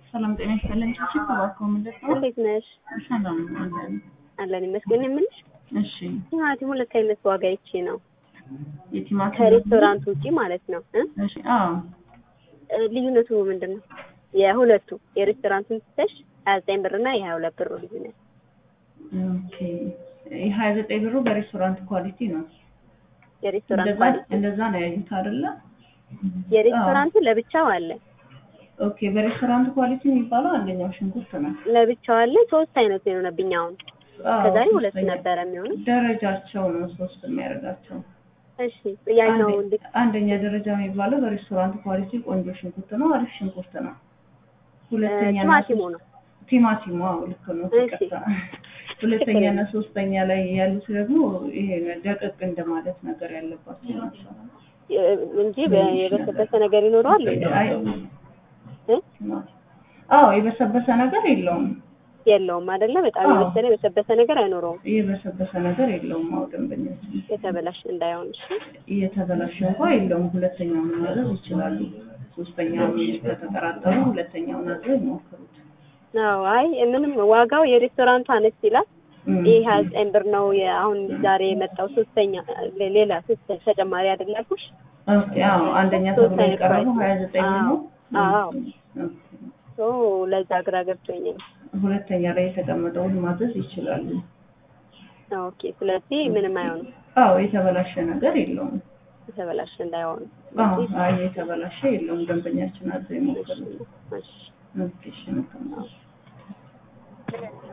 ሰላም ጤና ይስጥልኝ። ችግር እባክዎ ምንድን ነው? እንዴት ነሽ? ሰላም አለን። አለን ይመስገን። የምልሽ እሺ ቲማቲም ሁለት አይነት ዋጋ ይቼ ነው የቲማቲም ከሬስቶራንት ውጪ ማለት ነው እ እሺ አዎ እ ልዩነቱ ምንድን ነው? የሁለቱ የሬስቶራንቱን ስትሽ ሀያ ዘጠኝ ብር እና የሀያ ሁለት ብር ልዩነት ኦኬ የሀያ ዘጠኝ ብሩ በሬስቶራንት ኳሊቲ ነው። የሬስቶራንት እንደዛ ኳሊቲ እንደዛ ነው ያዩት አይደለ? የሬስቶራንቱ ለብቻው አለ ኦኬ በሬስቶራንት ኳሊቲ የሚባለው አንደኛው ሽንኩርት ነው። ለብቻው አለ ሶስት አይነት ነው የሆነብኝ አሁን አዎ፣ ከዛሬ ሁለት ሶስተኛ ነበረ የሚሆነው ደረጃቸው ነው ሶስት የሚያደርጋቸው። እሺ ያኛው አንደ- እንዴት አንደኛ ደረጃ የሚባለው በሬስቶራንት ኳሊቲ ቆንጆ ሽንኩርት ነው፣ አሪፍ ሽንኩርት ነው። ሁለተኛ እና ቲማቲሙ ነው ቲማቲሙ አዎ ልክ ነው። እሺ። ይቅርታ። ሁለተኛ እና ሶስተኛ ላይ ያሉት ደግሞ ይሄ ደቀቅ እንደማለት ነገር ያለባቸው ናቸው። የ- እንጂ በ- የበሰበሰ ነገር ይኖረዋል እንዴ? አይ እ? አዎ የበሰበሰ ነገር የለውም። የለውም አይደለ? በጣም አዎ። የበሰለ የበሰበሰ ነገር አይኖረውም። የበሰበሰ ነገር የለውም። አዎ ደንበኛችን የተበላሽ እንዳይሆን እሺ። እየተበላሸ እንኳ የለውም። ሁለተኛውን ማዘዝ ይችላሉ። ሶስተኛውን ከተጠራጠሩ ሁለተኛውን አዘው ይሞክሩት። አዎ አይ ምንም ዋጋው የሬስቶራንቱ አነስ ይላል። እም። ይህ ሀያ ዘጠኝ ብር ነው። የ- አሁን ዛሬ የመጣው ሶስተኛ ሌ- ሌላ ሶስት ተጨማሪ አይደል ያልኩሽ? ኦኬ አዎ አንደኛ ሶስት ተብሎ አይነት የቀረበው ፕራይስ ሀያ ዘጠኝ ነው። አዎ። ኦኬ። ሶ ለዛ ግራ ገብቶኝ ነው። ሁለተኛ ላይ የተቀመጠውን ማዘዝ ይችላሉ። ኦኬ ስለዚህ ምንም አይሆንም። አዎ የተበላሸ ነገር የለውም። የተበላሸ እንዳይሆን አዎ አይ የተበላሸ የለውም። ደንበኛችን አዘው ይሞክሩት። እሺ ኦኬ እሺ መልካም ነው።